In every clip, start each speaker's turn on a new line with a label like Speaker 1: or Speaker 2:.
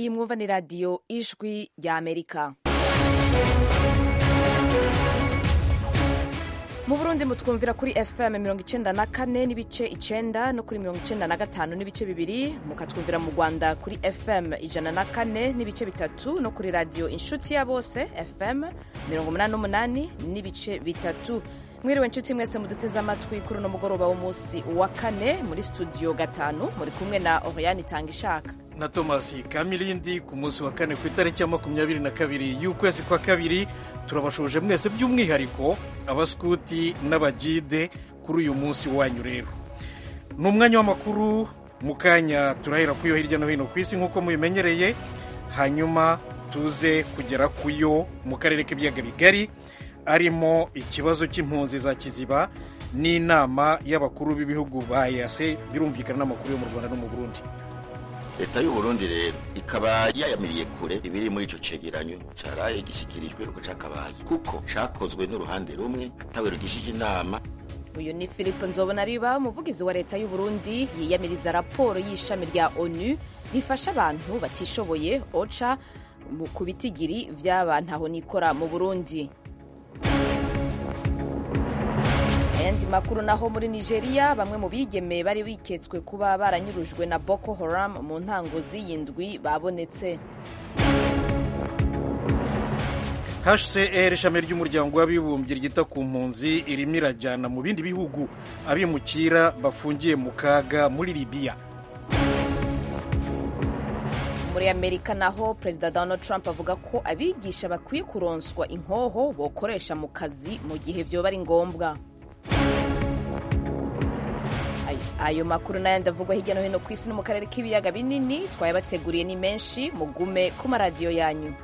Speaker 1: iyi mwumva ni radiyo ijwi rya amerika mu burundi mutwumvira kuri fm mirongo icenda na kane n'ibice icenda no kuri mirongo icenda na gatanu n'ibice bibiri mukatwumvira mu rwanda kuri fm ijana na kane n'ibice bitatu no kuri radiyo inshuti ya bose fm mirongo umunani n'umunani n'ibice bitatu mwiriwe nshuti mwese muduteze amatwi kuri uno mugoroba w'umunsi wa kane muri studio gatanu muri kumwe na oriane itanga ishaka
Speaker 2: na thomas kamilindi ku munsi wa kane ku itariki ya makumyabiri na kabiri y'ukwezi kwa kabiri turabashuje mwese by'umwihariko abaskuti n'abagide kuri uyu munsi wanyu rero ni umwanya w'amakuru mu kanya turahera kuyo hirya no hino ku isi nk'uko mubimenyereye hanyuma tuze kugera kuyo mu karere k'ibiyaga bigari arimo ikibazo cy'impunzi za kiziba n'inama y'abakuru b'ibihugu ba EAC birumvikana n'amakuru yo mu rwanda no mu burundi
Speaker 3: leta y'uburundi rero ikaba yayamiriye kure ibiri muri ico cegeranyo caraye gishikirijwe uko cakabaye kuko cakozwe n'uruhande rumwe atawe rugishije inama
Speaker 1: uyu ni philippe nzobonariba umuvugizi wa leta y'uburundi yiyamiriza raporo y'ishami rya onu rifasha abantu batishoboye oca ku bitigiri vy'abantu nikora mu burundi ayandi makuru naho muri nigeria bamwe mu bigeme bari biketswe kuba baranyurujwe na boko haram mu ntango z'iyindwi babonetse
Speaker 2: hcr ishami ry'umuryango w'abibumbye ryita ku mpunzi irimo irajyana mu bindi bihugu abimukira bafungiye mu kaga muri libiya
Speaker 1: muri amerika naho perezida donald trump avuga ko abigisha bakwiye kuronswa inkoho bokoresha mu kazi mu gihe vyoba ari ngombwa ayo makuru n'ayandi avugwa hirya no hino ku isi no mu karere k'ibiyaga binini twayabateguriye ni menshi mugume ku maradiyo yanyu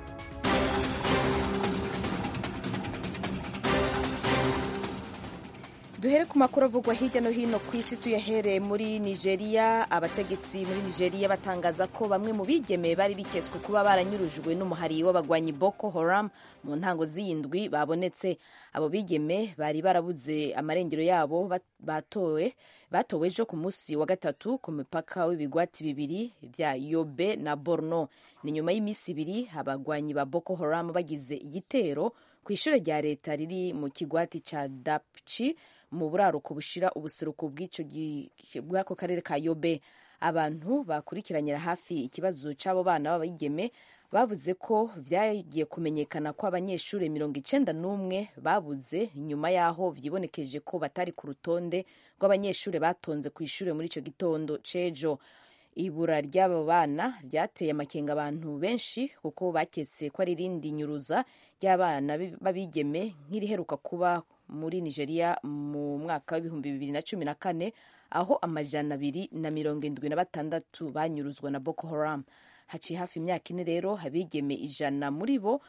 Speaker 1: duhere ku makuru avugwa hirya no hino ku isi tuyahereye muri nigeria abategetsi muri nigeria batangaza ko bamwe mu bigeme bari biketswe kuba baranyurujwe n'umuhari w'abagwanyi boko haram mu ntango z'iyindwi babonetse abo bigeme bari barabuze amarengero yabo batowe batowe ejo ku munsi wa gatatu ku mipaka w'ibigwati bibiri bya yobe na borno ni nyuma y'iminsi ibiri abagwanyi ba boko haram bagize igitero ku ishuri rya leta riri mu kigwati cya dapchi mu buraruko bushira ubuseruko bw'ako karere ka yobe abantu bakurikiranira hafi ikibazo cy'abo bana b'abigeme bavuze ko vyagiye kumenyekana ko abanyeshuri mirongo icenda n'umwe babuze nyuma y'aho vyibonekeje ko batari ku rutonde rw'abanyeshuri batonze ku ishuri muri ico gitondo c'ejo ibura ry'abo bana ryateye amakenga abantu benshi kuko baketse ko ari irindi nyuruza ry'abana b'abigeme nk'iriheruka kuba muri nigeria mu mwaka w'ibihumbi bibiri na cumi na kane aho amajana abiri na mirongo indwi na batandatu banyuruzwa na boko haram haciye hafi imyaka ine rero abigeme ijana muri bo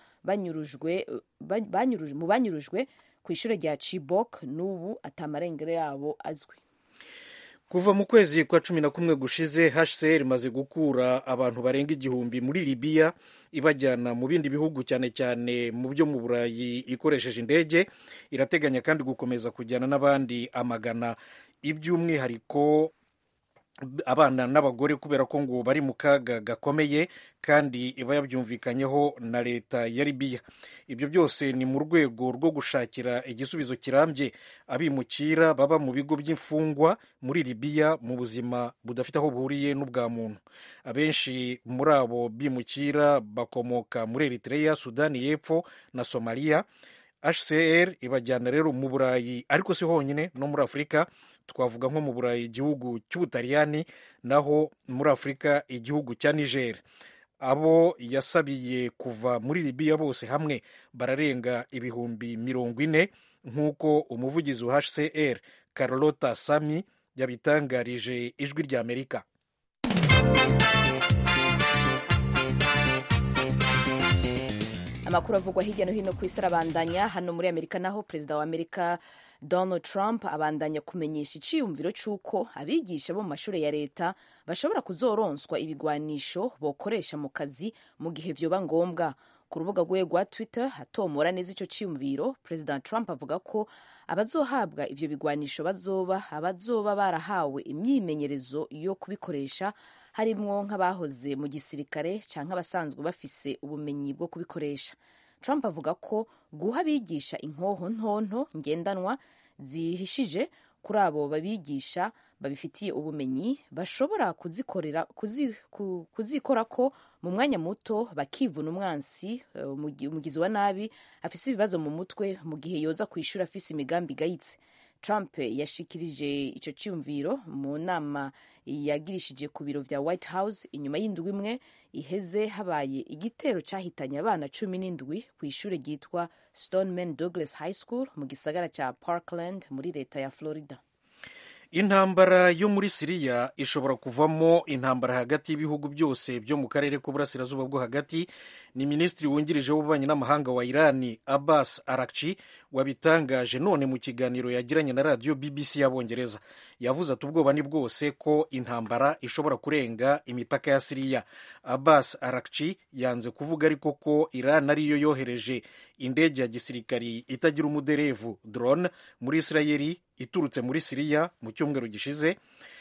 Speaker 1: mu banyurujwe ku ishuri rya chibok n'ubu atamarengero yabo azwi
Speaker 2: kuva mu kwezi kwa cumi na kumwe gushize hcr imaze gukura abantu barenga igihumbi muri libiya ibajyana mu bindi bihugu cyane cyane mu byo mu burayi ikoresheje indege irateganya kandi gukomeza kujyana n'abandi amagana iby'umwihariko abana n'abagore kubera ko ngo bari mu kaga gakomeye kandi iba yabyumvikanyeho na leta ya libiya ibyo byose ni mu rwego rwo gushakira igisubizo kirambye abimukira baba mu bigo by'imfungwa muri libiya mu buzima budafite aho buhuriye n'ubwa muntu abenshi muri abo bimukira bakomoka muri eritrea sudani y'epfo na somaliya hcr ibajyana rero mu burayi ariko si honyine no muri afurika twavuga nko mu burayi igihugu cy'ubutaliyani naho muri afurika igihugu cya niger abo yasabiye kuva muri libiya bose hamwe bararenga ibihumbi mirongo ine nk'uko umuvugizi wa hcr carlota sami yabitangarije ijwi ry'amerika
Speaker 1: amakuru avugwa hirya no hino ku isi arabandanya hano muri amerika naho perezida wa amerika donald trump abandanya kumenyesha iciyumviro cy'uko abigisha bo mu mashuri ya leta bashobora kuzoronswa ibigwanisho bokoresha mu kazi mu gihe vyoba ngombwa ku rubuga rwe rwa twitter hatomora neza icyo cyiyumviro perezida trump avuga ko abazohabwa ivyo bigwanisho bazoba abazoba barahawe imyimenyerezo yo kubikoresha harimwo nk'abahoze mu gisirikare cyangwa abasanzwe bafise ubumenyi bwo kubikoresha trump avuga ko guha abigisha inkoho ntonto ngendanwa zihishije kuri abo babigisha babifitiye ubumenyi bashobora kuzikorera kuzi, ku, kuzikora ko mu mwanya muto bakivuna umwansi umugizi wa nabi afise ibibazo mu mutwe mu gihe yoza ku ishuri afise imigambi igayitse trump yashikirije icyo cyumviro mu nama yagirishije ku biro vya white house inyuma y'indwi imwe iheze habaye igitero cyahitanye abana cumi n'indwi ku ishuri ryitwa stoneman douglas high school mu gisagara cya parkland muri leta ya florida
Speaker 2: intambara yo muri siriya ishobora kuvamo intambara hagati y'ibihugu byose byo mu karere k'uburasirazuba bwo hagati ni minisitiri wungirije w'ububanyi n'amahanga wa irani abbas arakci wabitangaje none mu kiganiro yagiranye na radiyo bbc y'abongereza yavuze ati ubwoba ni bwose ko intambara ishobora kurenga imipaka ya siriya abbas arakci yanze kuvuga ariko ko iran ariyo yohereje indege ya gisirikari itagira umuderevu drone muri isirayeli iturutse muri siriya mu cyumweru gishize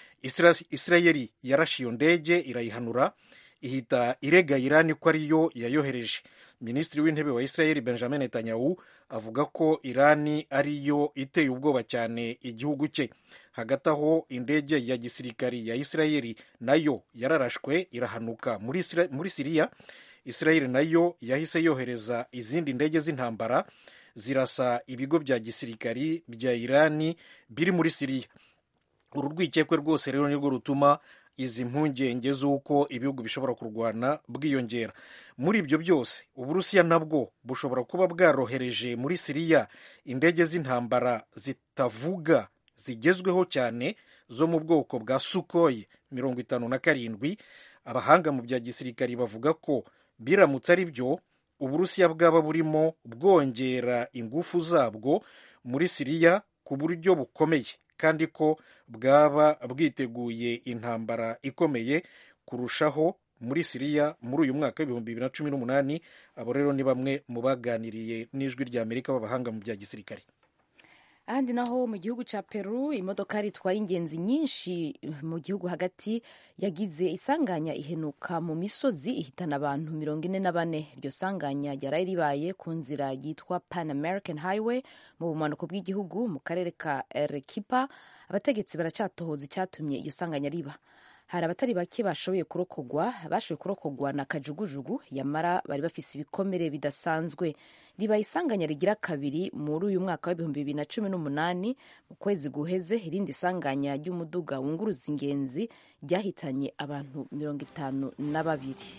Speaker 2: isirayeli yarashe iyo ndege irayihanura ihita irega irani ko ariyo yayohereje minisitiri w'intebe wa isirayeli benjamin netanyahu avuga ko irani ariyo iteye ubwoba cyane igihugu cye hagati aho indege ya gisirikari ya isirayeli nayo yararashwe irahanuka muri, muri siriya isirayeli nayo yahise yohereza izindi ndege z'intambara zirasa ibigo bya gisirikari bya irani biri muri siriya uru rwikekwe rwose rero nirwo rutuma izi mpungenge z'uko ibihugu bishobora kurwana bwiyongera muri ibyo byose uburusiya nabwo bushobora kuba bwarohereje muri siriya indege z'intambara zitavuga zigezweho cyane zo mu bwoko bwa sukoyi mirongo itanu na karindwi abahanga mu bya gisirikari bavuga ko biramutse ari byo uburusiya bwaba burimo bwongera ingufu zabwo muri siriya ku buryo bukomeye kandi ko bwaba bwiteguye intambara ikomeye kurushaho muri siriya muri uyu mwaka w'ibihumbi bibiri na cumi n'umunani abo rero ni bamwe mu baganiriye n'ijwi rya amerika b'abahanga mu bya gisirikare
Speaker 1: ahandi naho mu gihugu cya peru imodoka ritwaye ingenzi nyinshi mu gihugu hagati yagize isanganya ihenuka mu misozi ihitana abantu mirongo ine na bane iryo sanganya ryari ribaye ku nzira yitwa pan american highway mu bumanuko bw'igihugu mu karere ka erekipa abategetsi baracyatohoza icyatumye iryo sanganya riba hari abatari bake bashoboye kurokogwa bashoboye kurokogwa na kajugujugu yamara bari bafise ibikomere bidasanzwe riba isanganya rigira kabiri muri uyu mwaka w'ibihumbi bibiri na cumi n'umunani mu kwezi guheze irindi sanganya ry'umuduga wunguruza ingenzi ryahitanye abantu mirongo itanu na babiri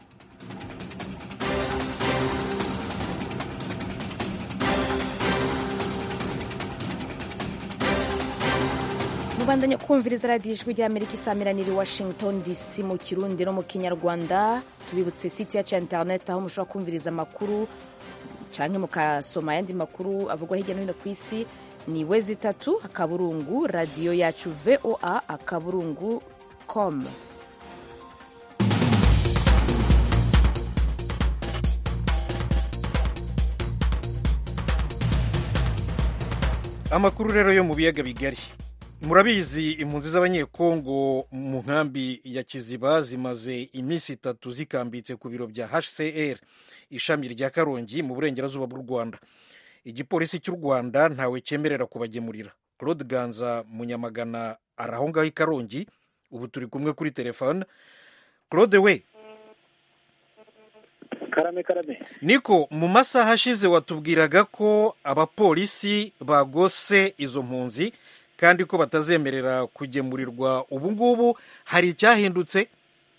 Speaker 1: mubandanya kumviriza radiyo ijwi ry'amerika isamiraniye i washington dc mu kirundi no mu kinyarwanda tubibutse site yacu ya interineti aho mushobora kumviriza amakuru canke mukasoma ayandi makuru avugwa hirya no hino ku isi ni wezi itatu akaburungu radiyo yacu voa akaburungu com
Speaker 2: amakuru rero yo mu biyaga bigari murabizi impunzi z'abanyekongo mu nkambi ya kiziba zimaze iminsi itatu zikambitse ku biro bya hcr ishami rya karongi mu burengerazuba bw'u rwanda igipolisi cy'u rwanda ntawe cyemerera kubagemurira claude ganza munyamagana ari aho ngaho i karongi ubu turi kumwe kuri telefone claude we
Speaker 4: karame karame
Speaker 2: niko mu masaha ashize watubwiraga ko abapolisi bagose izo mpunzi kandi ko batazemerera kugemurirwa ubu ngubu hari icyahindutse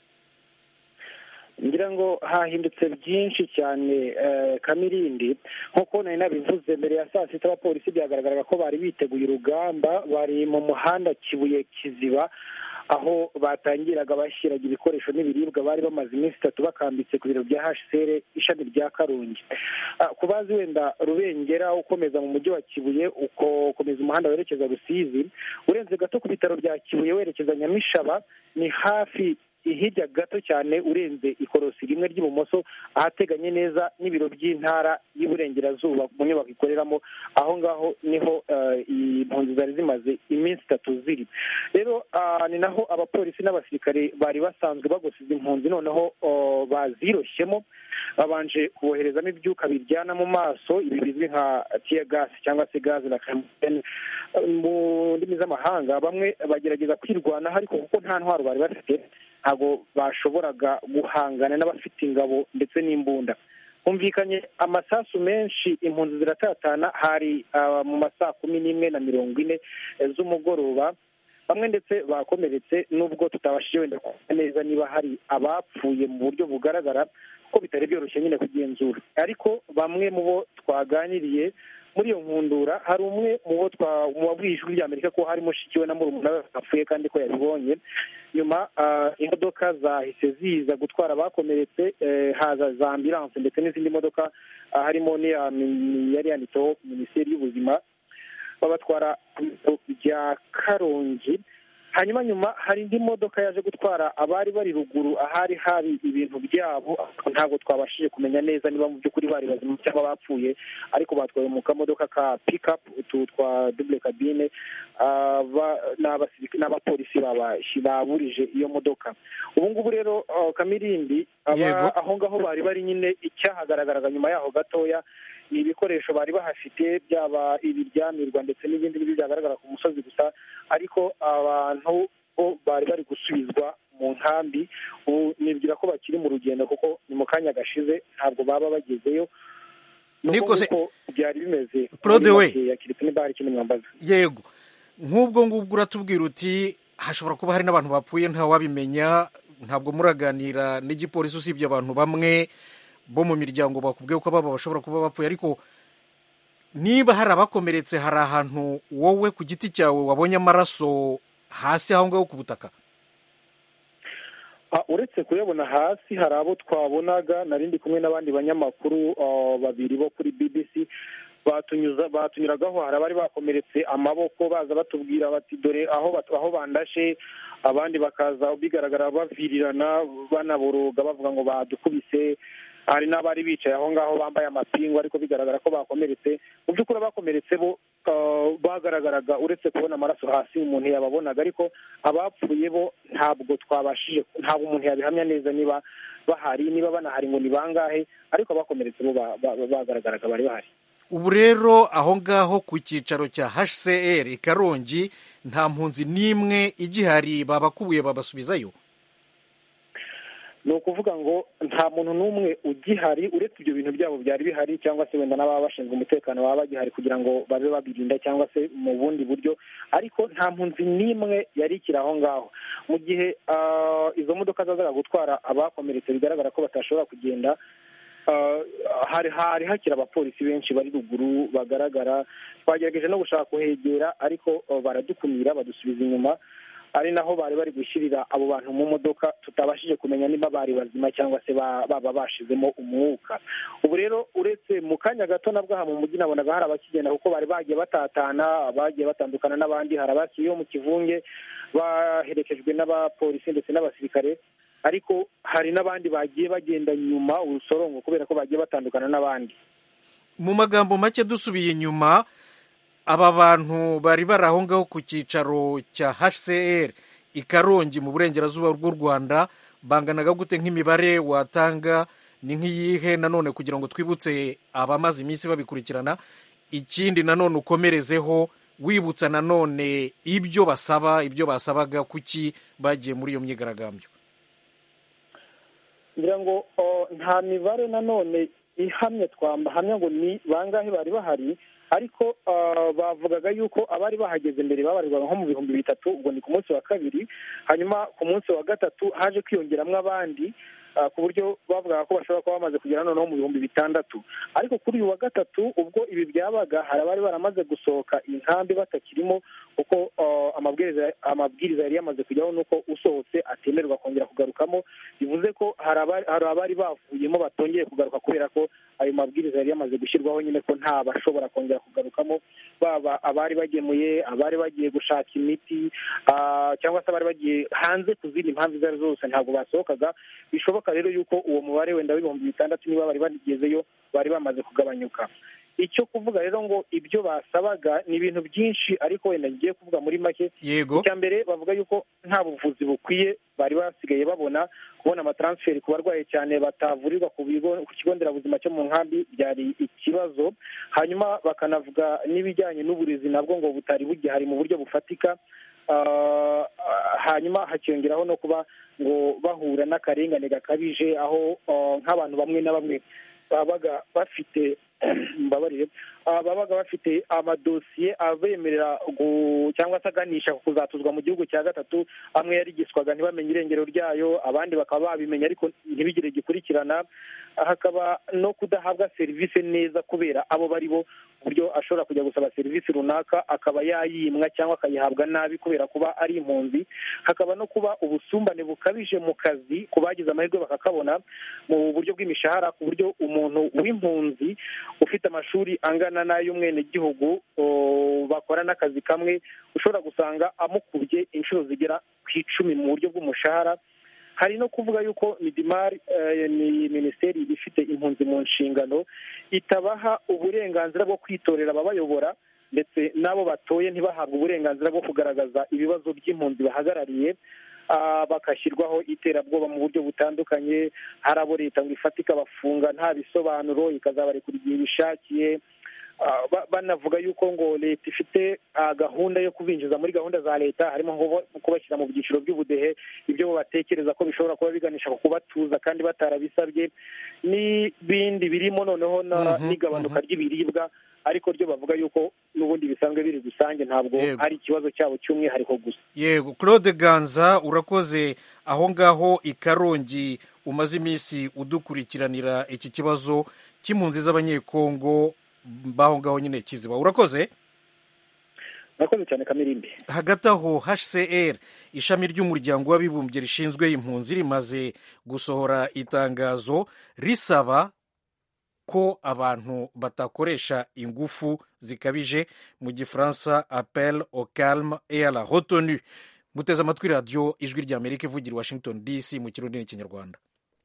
Speaker 4: ngira ngo hahindutse byinshi cyane kamirindi nk'uko nari nabivuze mbere ya saa sita abapolisi byagaragaraga ko bari biteguye urugamba bari mu muhanda kibuye kiziba aho batangiraga bashyiraga ibikoresho n'ibiribwa bari bamaze iminsi itatu bakambitse ku biro bya hcr ishami rya karongi ku bazi wenda rubengera ukomeza mu mujyi wa kibuye ukomeza umuhanda werekeza rusizi urenze gato ku bitaro bya kibuye werekeza nyamishaba ni hafi hirya gato cyane urenze ikorosi rimwe ry'ibumoso ahateganye neza n'ibiro by'intara y'iburengerazuba mu nyubako ikoreramo aho ngaho niho impunzi zari zimaze iminsi itatu ziri rero ni naho abapolisi n'abasirikare bari basanzwe bagosiza impunzi noneho baziroshyemo babanje kuboherezamo ibyuka biryana mu maso ibi bizwi nka tiya gasi cyangwa se gaze na kamutene mu ndimi z'amahanga bamwe bagerageza kwirwanaho ariko kuko nta ntwaro bari bafite ntabwo bashoboraga guhangana n'abafite ingabo ndetse n'imbunda humvikanye amasasu menshi impunzi ziratatana hari mu ma saa kumi n'imwe na mirongo ine z'umugoroba bamwe ndetse bakomeretse nubwo tutabashije wenda kumenya neza niba hari abapfuye mu buryo bugaragara ko bitari byoroshye nyine kugenzura ariko bamwe mu bo twaganiriye muri iyo nkundura hari umwe mu bo wabwiye ijwi ry'amerika ko hari mushiki we na murumuna we bapfuye kandi ko yabibonye nyuma imodoka zahise ziza gutwara abakomeretse haza za ambilanse ndetse n'izindi modoka harimo yari yanditseho minisiteri y'ubuzima babatwara ku bitaro bya karongi hanyuma nyuma hari indi modoka yaje gutwara abari bari ruguru ahari hari ibintu byabo ntabwo twabashije kumenya neza niba mu by'ukuri bari bazima cyangwa bapfuye ariko batwaye mu kamodoka ka pikapu utu twa dubule kabine n'abapolisi baburije iyo modoka ubu ngubu rero kamirindi aho ngaho bari bari nyine icyahagaragaraga nyuma yaho gatoya ni ibikoresho bari bahafite byaba ibiryamirwa ndetse n'ibindi n'ibyo byagaragara ku musozi gusa ariko abantu bo bari bari gusubizwa mu nkambi ubu nibwira ko bakiri mu rugendo kuko ni mu kanya gashize ntabwo baba bagezeyo
Speaker 2: niko se
Speaker 4: byari bimeze
Speaker 2: claude we
Speaker 4: yakiretse niba hari ikindi mwambaza
Speaker 2: yego nk'ubwo ngubwo uratubwira uti hashobora kuba hari n'abantu bapfuye ntawabimenya ntabwo muraganira n'igipolisi usibye abantu bamwe bo mu miryango bakubwiye ko baba bashobora kuba bapfuye ariko niba hari abakomeretse hari ahantu wowe ku giti cyawe wabonye amaraso hasi aho ngaho ku butaka
Speaker 4: uretse kuyabona hasi hari abo twabonaga narindi kumwe n'abandi banyamakuru babiri bo kuri bbc batunyuza batunyuragaho hari abari bakomeretse amaboko baza batubwira bati dore aho aho bandashe abandi bakaza bigaragara bavirirana banaboroga bavuga ngo badukubise hari n'abari bicaye aho ngaho bambaye amapingu ariko bigaragara ko bakomeretse mu by'ukuri abakomeretse bo bagaragaraga uretse kubona amaraso hasi umuntu yababonaga ariko abapfuye bo ntabwo twabashije ntabwo umuntu yabihamya neza niba bahari niba banahari ngo ni bangahe ariko abakomeretse bo bagaragaraga bari bahari
Speaker 2: ubu rero aho ngaho ku cyicaro cya hcr i karongi nta mpunzi n'imwe igihari babakubuye babasubizayo
Speaker 4: ni ukuvuga ngo nta muntu n'umwe ugihari uretse ibyo bintu byabo byari bihari cyangwa se wenda n'ababa bashinzwe umutekano baba bagihari kugira ngo babe babirinda cyangwa se mu bundi buryo ariko nta mpunzi n'imwe yari ikiri aho ngaho mu gihe izo modoka zazaga gutwara abakomeretse bigaragara ko batashobora kugenda hari hari hakiri abapolisi benshi bari ruguru bagaragara twagerageje no gushaka kuhegera ariko baradukumira badusubiza inyuma ari naho bari bari gushyirira abo bantu mu modoka tutabashije kumenya niba bari bazima cyangwa se baba bashizemo umwuka ubu rero uretse mu kanya gato nabwo aha mu mujyi nabonaga hari abakigenda kuko bari bagiye batatana bagiye batandukana n'abandi hari abakiriyo mu kivunge baherekejwe n'abapolisi ndetse n'abasirikare ariko hari n'abandi bagiye bagenda nyuma urusorongo kubera ko bagiye batandukana n'abandi
Speaker 2: mu magambo make dusubiye inyuma aba bantu bari bari aho ngaho ku cyicaro cya hcr i karongi mu burengerazuba bw'u rwanda banganaga gute nk'imibare watanga ni nk'iyihe nanone kugira ngo twibutse abamaze iminsi babikurikirana ikindi nanone ukomerezeho wibutsa nanone ibyo basaba ibyo basabaga kuki bagiye muri iyo myigaragambyo
Speaker 4: ngira ngo nta mibare nanone ihamye twahamya ngo ni bangahe bari bahari ariko bavugaga yuko abari bahageze mbere babarirwaga nko mu bihumbi bitatu ubwo ni ku munsi wa kabiri hanyuma ku munsi wa gatatu haje kwiyongeramo abandi ku buryo bavugaga ko bashobora kuba bamaze kugera noneho mu bihumbi bitandatu ariko kuri uyu wa gatatu ubwo ibi byabaga hari abari baramaze gusohoka inkambi batakirimo kuko amabwiriza yari yamaze kujyaho nuko usohotse atemererwa kongera kugarukamo bivuze ko hari abari bavuyemo batongeye kugaruka kubera ko ayo mabwiriza yari yamaze gushyirwaho nyine ko nta bashobora kongera kugarukamo baba abari bagemuye abari bagiye gushaka imiti cyangwa se abari bagiye hanze ku zindi mpamvu izo ari zo zose ntabwo basohokaga bishoboka rero yuko uwo mubare wenda w'ibihumbi bitandatu niba bari bagezeyo bari bamaze kugabanyuka icyo kuvuga rero ngo ibyo basabaga ni ibintu byinshi ariko wenda ngiye kuvuga muri make
Speaker 2: yego
Speaker 4: icya mbere bavuga yuko nta buvuzi bukwiye bari basigaye babona kubona amataransiferi ku barwayi cyane batavurirwa ku bigo ku kigo nderabuzima cyo mu nkambi byari ikibazo hanyuma bakanavuga n'ibijyanye n'uburezi nabwo ngo butari bugihari mu buryo bufatika hanyuma hakiyongeraho no kuba ngo bahura n'akarengane gakabije aho nk'abantu bamwe na bamwe babaga bafite mbabarire babaga bafite amadosiye abemerera cyangwa se aganisha ku kuzatuzwa mu gihugu cya gatatu amwe yarigiswaga ntibamenye irengero ryayo abandi bakaba babimenya ariko ntibigire gikurikirana hakaba no kudahabwa serivisi neza kubera abo bari bo uburyo ashobora kujya gusaba serivisi runaka akaba yayimwa cyangwa akayihabwa nabi kubera kuba ari impunzi hakaba no kuba ubusumbane bukabije mu kazi ku bagize amahirwe bakakabona mu buryo bw'imishahara ku buryo umuntu w'impunzi ufite amashuri angana n'ay'umwenegihugu bakora n'akazi kamwe ushobora gusanga amukubye inshuro zigera ku icumi mu buryo bw'umushahara hari no kuvuga yuko midimari ni minisiteri ifite impunzi mu nshingano itabaha uburenganzira bwo kwitorera ababayobora ndetse n'abo batoye ntibahabwe uburenganzira bwo kugaragaza ibibazo by'impunzi bahagarariye bagashyirwaho iterabwoba mu buryo butandukanye hari abo leta ngo ifate ikabafunga nta bisobanuro ikazabarekura igihe bishakiye banavuga yuko ngo leta ifite gahunda yo kubinjiza muri gahunda za leta harimo nko kubashyira mu byiciro by'ubudehe ibyo bo batekereza ko bishobora kuba biganisha ku kubatuza kandi batarabisabye n'ibindi birimo noneho n'igabanuka ry'ibiribwa ariko ryo bavuga yuko n'ubundi bisanzwe biri rusange ntabwo hari ikibazo cyabo cy'umwihariko gusa
Speaker 2: yego claude ganza urakoze aho ngaho i karongi umaze iminsi udukurikiranira iki kibazo cy'impunzi z'abanyekongo baho ngaho nyine kiziba urakoze
Speaker 4: urakoze cyane kamirimbi
Speaker 2: hagati aho hcr ishami ry'umuryango w'abibumbye rishinzwe impunzi rimaze gusohora itangazo risaba ko abantu batakoresha ingufu zikabije mu gifaransa appel au calme et à la retenue muteze amatwi radiyo ijwi ry'amerika ivugira i washington dc mu kirundi n'ikinyarwanda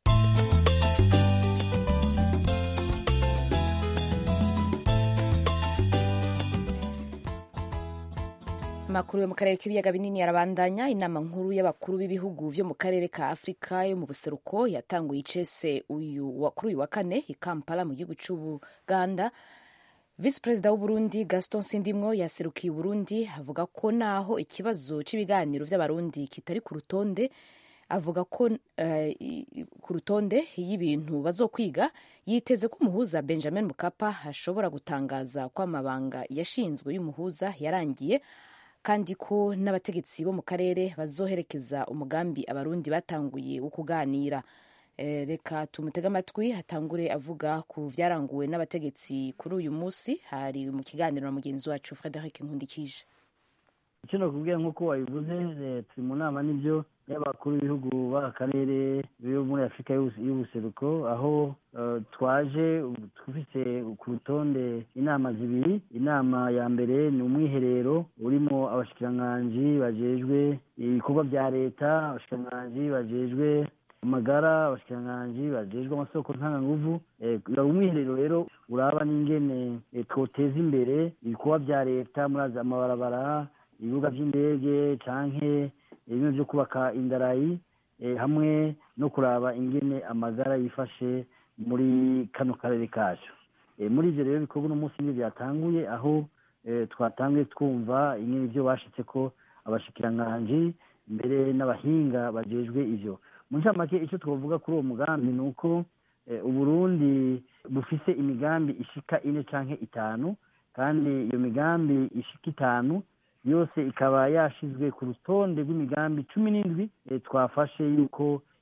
Speaker 1: amakuru yo mu karere k'ibiyaga binini yarabandanya inama nkuru y'abakuru b'ibihugu byo mu karere ka afurika yo mu buseruko yatanguye icese uyu kuri uyu wa kane i kampala mu gihugu cy'ubuganda visi perezida w'uburundi gaston sindimwo yaserukiye uburundi avuga ko naho ikibazo cy'ibiganiro by'abarundi kitari ku rutonde avuga ko uh, ku rutonde y'ibintu bazokwiga yiteze ko umuhuza benjamin mukapa ashobora gutangaza ko amabanga yashinzwe y'umuhuza yarangiye kandi ko n'abategetsi bo mu karere bazoherekeza umugambi abarundi batanguye wo kuganira e, reka tumutege amatwi hatangure avuga ku byaranguwe n'abategetsi kuri uyu munsi hari mu kiganiro na mugenzi wacu frederic nkundikije
Speaker 5: icyo nakubwiye nk'uko wabivuze turi mu nama n'ibyo y'abakuru b'ibihugu b'akarere bo muri afurika y'ubuseruko aho twaje dufite ku rutonde inama zibiri inama ya mbere ni umwiherero urimo abashikiranganji bajejwe ibikorwa bya leta abashikiranganji bajejwe amagara abashikiranganji bajejwe amasoko ntanganguvu umwiherero rero uraba n'ingene twoteza imbere ibikorwa bya leta muri amabarabara ibibuga by'indege canke bimwe byo kubaka indarayi hamwe no kuraba ingene amagara yifashe muri kano karere kacu muri ibyo rero bikorwa uno munsi nibyo byatanguye aho twatanguye twumva ingene ibyo bashitse ko abashikiranganji mbere n'abahinga bajejwe ivyo mu ncamake icyo twavuga kuri uwo mugambi ni uko uburundi bufise imigambi ishika ine canke itanu kandi iyo migambi ishika itanu yose ikaba yashizwe ku rutonde rw'imigambi cumi n'indwi twafashe yuko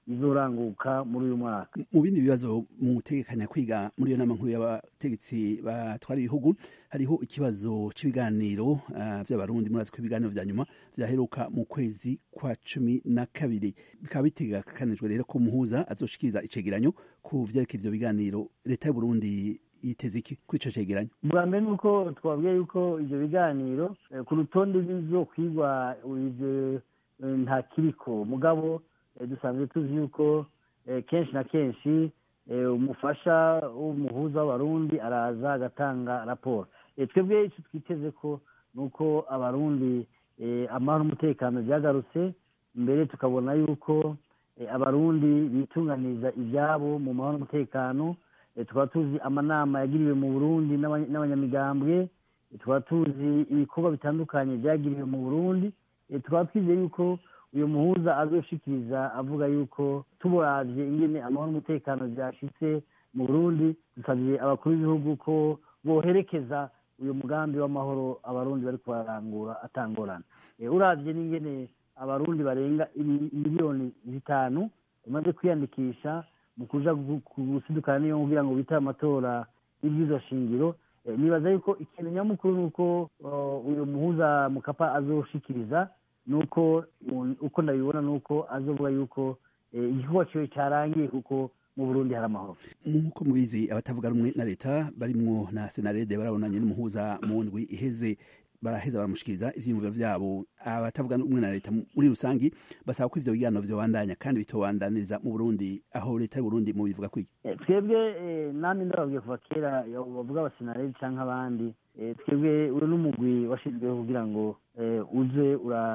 Speaker 5: izoranguka muri uyu mwaka
Speaker 6: mu bindi bibazo mutegekanya kwiga muri iyo nama nkuru y'abategetsi batwara ibihugu hariho ikibazo cy'ibiganiro uh, by'abarundi murazi ko ibiganiro vya nyuma vyaheruka mu kwezi kwa cumi na kabiri bikaba bitegekanijwe rero ko muhuza azoshikiriza icegeranyo ku vyerekeye ivyo biganiro leta y'uburundi yiteze iki kuri ico cegeranyo
Speaker 5: bwa mbere ni uko twabwiye yuko ivyo biganiro ku rutonde bizokwigwa ivyo nta kiriko mugabo dusanzwe tuzi yuko kenshi na kenshi umufasha w'umuhuza w'abarundi araza agatanga raporo twebwe icyo twiteze ko ni uko abarundi amahoro n'umutekano byagarutse mbere tukabona yuko abarundi bitunganiriza ibyabo mu mahoro n'umutekano tukaba tuzi amanama yagiriwe mu burundi n'abanyamigambwe tukaba tuzi ibikorwa bitandukanye byagiriwe mu burundi tukaba twizeye yuko uyu muhuza azoshikiriza avuga yuko tuburavye ingene amahoro n'umutekano byashitse mu burundi dusabye abakuru b'ibihugu ko boherekeza uyu mugambi w'amahoro abarundi bariko bararangura atangorana uravye n'ingene abarundi barenga miliyoni zitanu bamaze kwiyandikisha mu kuja gusidukana niyo kugira ngo bitabe amatora y'ibwirizwa shingiro nibaza yuko ikintu nyamukuru ni uko uyu muhuza mukapa azoshikiriza nuko uko ndabibona nuko azovuga yuko igikorwa ciwe carangiye kuko mu burundi hari amahoro
Speaker 6: nk'uko mubizi abatavuga rumwe na leta barimwo na senarede barabonanye n'umuhuza mu ndwi iheze baraheza baramushikiriza ivyiyumviro vyabo abatavuga rumwe na leta muri rusangi basaba ko ivyo biganiro vyobandanya kandi bitobandaniriza mu burundi aho leta y'uburundi mubivuga kwiki
Speaker 5: twebwe nami ndababwiye kuva kera bavuga abasenarede canke abandi twebwe uri n'umugwi washyizweho kugira ngo uze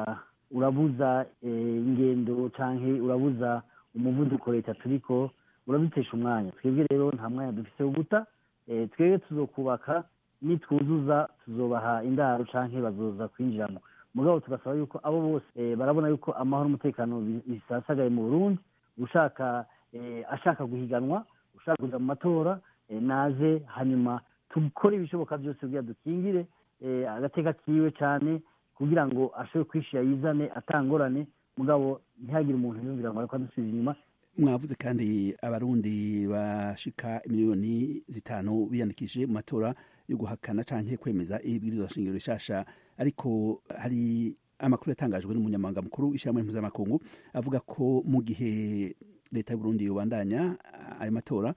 Speaker 5: urabuza ingendo canke urabuza umuvuduko leta turiko urabitesha umwanya twebwe rero nta mwanya dufise wo guta twebwe tuzokubaka nitwuzuza tuzobaha indaro canke bazoza kwinjiramo mugabo tugasaba yuko abo bose barabona yuko amahoro n'umutekano bisasagaye mu burundi ushaka ashaka guhiganwa ushaka kuja mu matora naze hanyuma dukore ibishoboka byose kugira dukingire agateka kiwe cyane kugira ngo ashobore kwishira yizane atangorane mugabo ntihagire umuntu yumvira ngo ariko adusubiza inyuma
Speaker 6: mwavuze kandi abarundi bashika miliyoni zitanu biyandikishije mu matora yo guhakana canke kwemeza ibwirizwa shingiro rishasha ariko hari amakuru yatangajwe n'umunyamabanga mukuru w'ishyirahamwe mpuzamakungu avuga ko mu gihe leta y'uburundi yobandanya ayo matora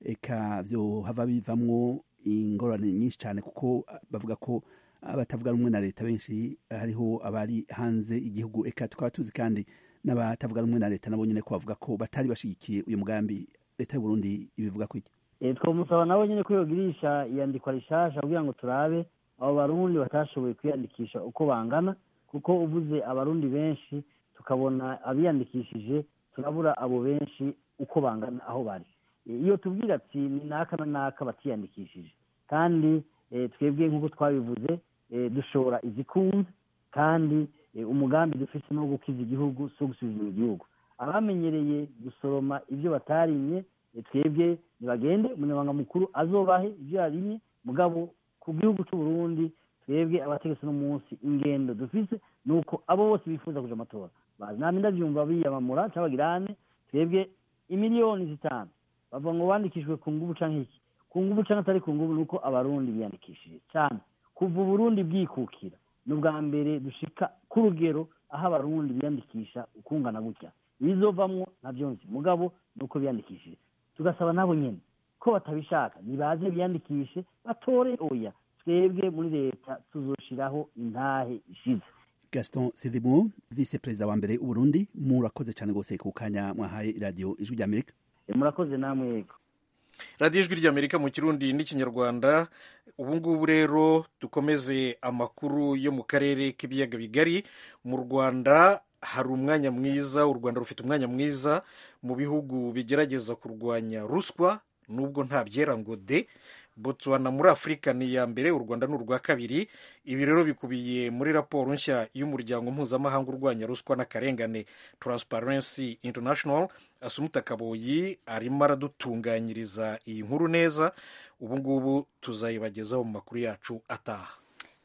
Speaker 6: eka vyo hava bivamwo ingorane nyinshi cyane kuko bavuga ko abatavuga rumwe na leta benshi hariho abari hanze igihugu eka tukaba tuzi kandi n'abatavuga rumwe na leta nabo nyine ko bavuga ko batari bashigikiye uyu mugambi leta y'uburundi ibivuga ko iki
Speaker 5: twamusaba nabo nyine ko yogirisha iyandikwa rishasha kugira ngo turabe abo barundi batashoboye kwiyandikisha uko bangana kuko uvuze abarundi benshi tukabona abiyandikishije turabura abo benshi uko bangana aho bari iyo tubwira ati ni naka na naka batiyandikishije kandi twebwe nk'uko twabivuze dushora izikunze kandi umugambi dufite no gukiza igihugu si gusubiza igihugu abamenyereye gusoroma ibyo batarimye twebwe ntibagende umunyamabanga mukuru azobahe ibyo yarimye mugabo ku gihugu cy'u Burundi twebwe abategetsi no munsi ingendo dufite ni uko abo bose bifuza kuja amatora bazi nami ndavyumva biyamamura cyangwa bagirane twebwe imiliyoni zitanu bavuga ngo wandikishijwe ku ngubu canke iki ku ngubu canke atari ku ngubu ni uko abarundi biyandikishije cyane kuva uburundi bwikukira ni ubwa mbere dushika ku rugero aho abarundi biyandikisha ukungana gutya ibizovamwo navyo nzi mugabo ni uko biyandikishije tugasaba nabo nyene ko batabishaka nibaze biyandikishe batore oya twebwe muri leta tuzoshiraho intahe ishize
Speaker 6: gaston sidimo vice perezida wa mbere w'uburundi murakoze cyane rwose ku kanya mwahaye iradiyo ijwi ry'amerika
Speaker 5: murakoze namwe yego
Speaker 2: radiyo ijwi ry'amerika mu kirundi n'ikinyarwanda ubu ngubu rero dukomeze amakuru yo mu karere k'ibiyaga bigari mu rwanda hari umwanya mwiza u rwanda rufite umwanya mwiza mu bihugu bigerageza kurwanya ruswa nubwo nta byera ngo de botswana muri afurika ni iya mbere u rwanda ni urwa kabiri ibi rero bikubiye muri raporo nshya y'umuryango mpuzamahanga urwanya ruswa n'akarengane transparency international asumuta kaboyi arimo aradutunganyiriza iyi nkuru neza ubu ngubu tuzayibagezaho mu makuru yacu ataha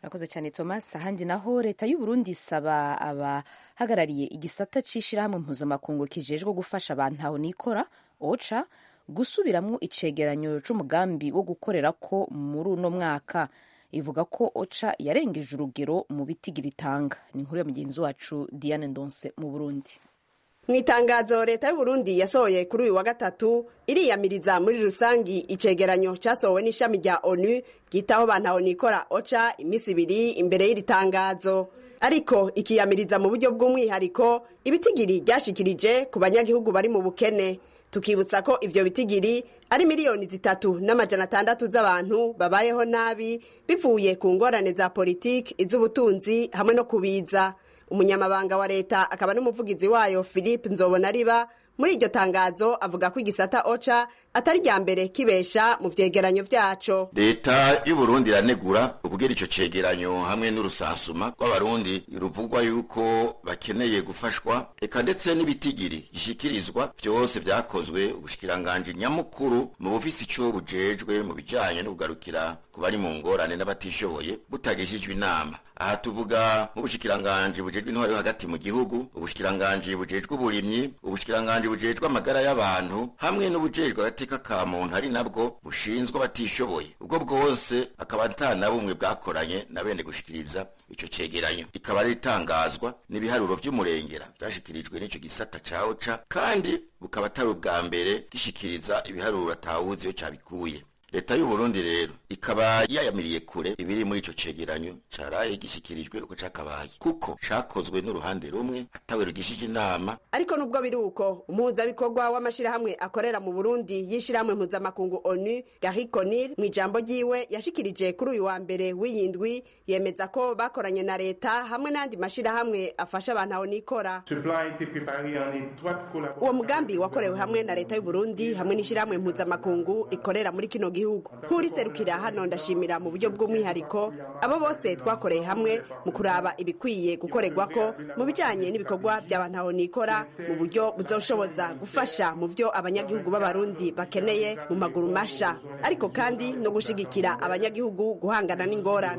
Speaker 1: Murakoze cyane Thomas ahandi naho leta y'u Burundi isaba abahagarariye igisata c'ishirahamwe mpuzamakungu kijejwe gufasha abantu aho nikora OCHA gusubiramwo icegeranyo c'umugambi wo gukorera ko muri uno mwaka ivuga ko OCHA yarengeje urugero mu bitigiri itanga ni inkuru ya mugenzi wacu Diane Ndonse mu Burundi
Speaker 7: mu itangazo leta y'uburundi yasohoye kuri uyu wa gatatu iriyamiriza muri rusangi icegeranyo cyasohowe n'ishami rya onu ryitaho bantaho nikora oca iminsi ibiri imbere y'iri tangazo ariko ikiyamiriza mu buryo bw'umwihariko ibitigiri ryashikirije ku banyagihugu bari mu bukene tukibutsa ko ivyo bitigiri ari miliyoni zitatu n'amajana atandatu z'abantu babayeho nabi bivuye ku ngorane za politiki iz'ubutunzi hamwe no kubiza umunyamabanga wa leta akaba n'umuvugizi wayo philippe nzobonariba muri iryo tangazo avuga ko igisata oca atari rya mbere kibesha mu vyegeranyo vyaco
Speaker 3: leta y'uburundi iranegura ukugera ico cegeranyo hamwe n'urusansuma rw'abarundi ruvugwa yuko bakeneye gufashwa eka ndetse n'ibitigiri gishikirizwa vyose vyakozwe ubushikiranganji nyamukuru mu bufisi ico bujejwe mu bijanye no kugarukira ku bari mu ngorane n'abatishoboye butagishijwe inama aha tuvuga nk'ubushikiranganji bujejwe intwari yo hagati mu gihugu ubushikiranganji bujejwe uburimyi ubushikiranganji bujejwe amagara y'abantu hamwe n'ubujejwe agateka ka muntu ari nabwo bushinzwe abatishoboye ubwo bwose akaba ata na bumwe bwakoranye na bene gushikiriza ico cegeranyo ikaba ari itangazwa n'ibiharuro vy'umurengera vyashikirijwe n'ico gisata ca oca kandi bukaba atari ubwa mbere gishikiriza ibiharuro atawuzi iyo cabikuye leta y'uburundi rero ikaba yayamiriye kure ibiri muri ico cegeranyo caraye gishikirijwe uko cakabaye kuko cakozwe n'uruhande rumwe atawe rugishije inama
Speaker 7: ariko nubwo biri uko umuhuzabikorwa w'amashirahamwe akorera mu burundi y'ishirahamwe mpuzamakungu onu gari conil mu ijambo ryiwe yashikirije kuri uyu wa mbere w'iyindwi yemeza ko bakoranye na leta hamwe n'andi mashirahamwe afasha abantu aho nikora uwo mugambi wakorewe hamwe na leta y'uburundi hamwe n'ishirahamwe mpuzamakungu rikorera muri kino gihugu nk'uriserukira hano ndashimira mu buryo bw'umwihariko abo bose twakoreye hamwe mu kuraba ibikwiye gukorerwa ko mu bijanye n'ibikorwa by'abantu aho nikora mu buryo buzoshoboza gufasha mu vyo abanyagihugu b'abarundi bakeneye mu maguru masha ariko kandi no gushigikira abanyagihugu guhangana n'ingorane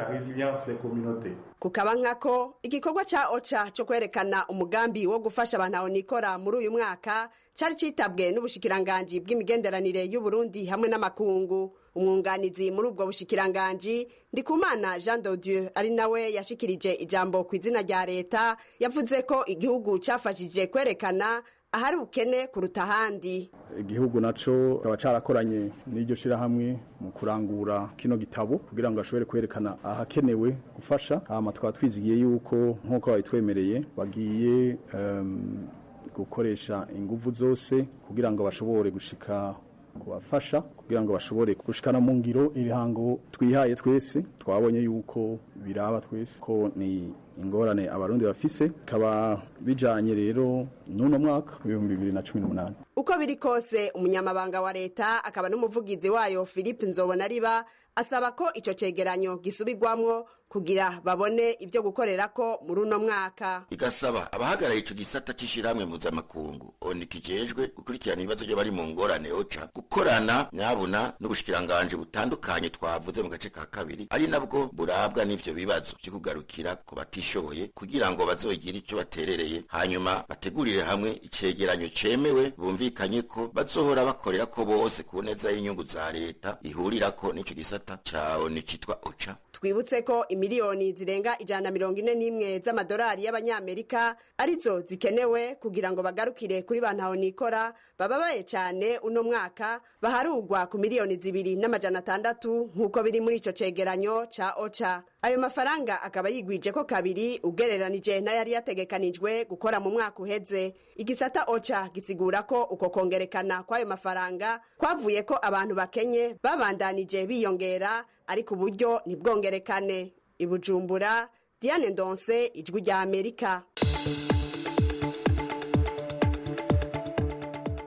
Speaker 7: kukaba nkako igikorwa ca oca co kwerekana umugambi wo gufasha abantu aho nikora muri uyu mwaka cari citabwe n'ubushikiranganji bw'imigenderanire y'uburundi hamwe n'amakungu umwunganizi muri ubwo bushikiranganji ndikumana jean de dieu ari nawe yashikirije ijambo ku izina rya leta yavuze ko igihugu cafashije kwerekana ahari ubukene kuruta ahandi
Speaker 8: igihugu naco kaba carakoranye n'iryo shirahamwe mu kurangura kino gitabo kugira ngo ashobore kwerekana ahakenewe gufasha hama tukaba twizigiye yuko nk'uko babitwemereye bagiye um, gukoresha inguvu zose kugira ngo bashobore gushika kubafasha kugira ngo bashobore gushikana mu ngiro ibihango twihaye twese twabonye yuko biraba twese ko ni ingorane abarundi bafise kaba bijanye rero n'uno mwaka w'ibihumbi bibiri na cumi n'umunani
Speaker 7: uko biri kose umunyamabanga wa leta akaba n'umuvugizi wayo philippe nzobonariba asaba ko ico cegeranyo gisubirwamwo kugira babone ivyo gukorerako muri uno mwaka
Speaker 3: igasaba abahagarariye ico gisata c'ishirahamwe mpuzamakungu oni kijejwe gukurikirana ibibazo by'abari mu ngorane oca gukorana nyabuna n'ubushikiranganji butandukanye twavuze mu gace ka kabiri ari nabwo burabwa n'ivyo bibazo vyo kugarukira ku batishoboye kugira ngo bazogire ico baterereye hanyuma bategurire hamwe icegeranyo cemewe bumvikanye ko bazohora bakorera ko bose ku neza y'inyungu za leta ihurirako n'ico gisata ca oni citwa oca
Speaker 7: twibutse ko imiliyoni zirenga ijana na mirongo ine n'imwe z'amadolari y'abanyamerika arizo zikenewe kugira ngo bagarukire kuri ba ntahonikora bababaye cyane uno mwaka baharugwa ku miliyoni zibiri n'amajana atandatu nk'uko biri muri ico cegeranyo ca oca ayo mafaranga akaba yigwije ko kabiri ugereranije n'ayari yategekanijwe gukora mu mwaka uheze igisata oca gisigura ko uko kongerekana kw'ayo mafaranga kwavuye ko abantu bakenye babandanije biyongera ariko uburyo ntibwongerekane ibujumbura diane ndonse ijwi rya amerika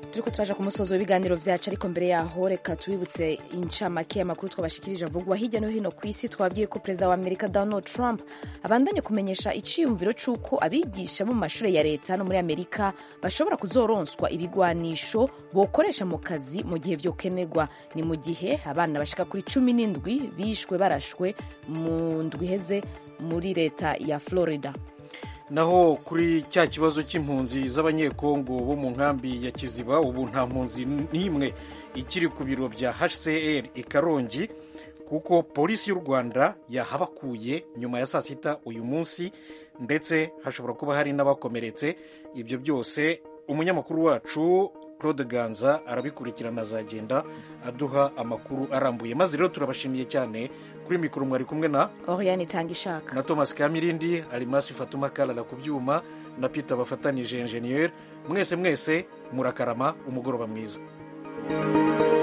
Speaker 1: turiko turaja ku musozo w'ibiganiro vyacu ariko mbere yaho reka tubibutse incamake y'amakuru twabashikirije avugwa hirya no hino ku isi twabwiye ko perezida wa amerika donald trump abandanye kumenyesha iciyumviro c'uko abigisha bo mu mashure ya leta no muri amerika bashobora kuzoronswa ibigwanisho bokoresha mu kazi mu gihe vyokenerwa ni mu gihe abana bashika kuri cumi n'indwi bishwe barashwe mu ndwi iheze muri leta ya florida
Speaker 2: naho kuri cya kibazo cy'impunzi z'abanyekongo bo mu nkambi ya kiziba ubu nta mpunzi n'imwe ikiri ku biro bya hcr i karongi kuko polisi y'u rwanda yahabakuye nyuma ya saa sita uyu munsi ndetse hashobora kuba hari n'abakomeretse ibyo byose umunyamakuru wacu claude ganza arabikurikirana azagenda aduha amakuru arambuye maze rero turabashimiye cyane kuri mikoro mwari kumwe na
Speaker 1: oriane itanga ishaka
Speaker 2: na thomas kamirindi arimasi fatuma karara ku byuma na peter bafatanije enjeniyeri mwese mwese murakarama umugoroba mwiza